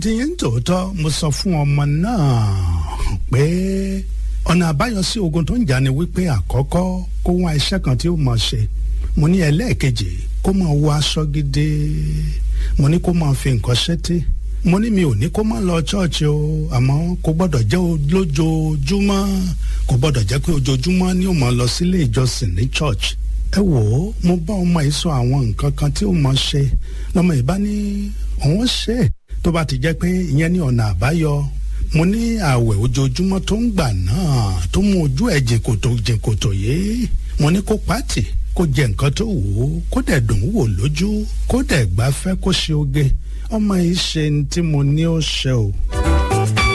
tìyẹn ń tòótọ́ mo sọ fún ọmọ náà pé ọ̀nà àbáyọ sí ogun tó ń jà ni wípé àkọ́kọ́ kó wá iṣẹ́ kan tí ó mọ̀ ṣe mo ní ẹlẹ́ẹ̀kejì kó máa wọ aṣọ gidi mo ní kó máa fi nǹkan ṣẹ́tí mo ní mi ò ní kó má lọ ṣọ́ọ̀ṣì o àmọ́ kò gbọ́dọ̀ jẹ́ lójoojúmọ́ kò gbọ́dọ̀ jẹ́ pé ojoojúmọ́ ni ó máa lọ sílé ìjọsìn ní church ẹ wò ó mo bá ọmọ yìí sọ àwọn nǹkan kan tí ó mọ̀ ṣe lọ́mọ yìí bá ní òun ṣe tó bá ti jẹ́ pé ìyẹn ní ọ̀nà àbáyọ mo ní ààwẹ̀ ojoojúmọ́ tó ń gbà náà tó mú ojú ẹ̀ jìnkòtò jìnkòtò yìí mo ní kó pàtì kó jẹ nǹkan tó wù ú kó dẹ̀ dùn wò lójú kó dẹ̀ gbafẹ́ kó ṣe oge ọmọ yìí ṣe ní tí mo ní ó ṣe o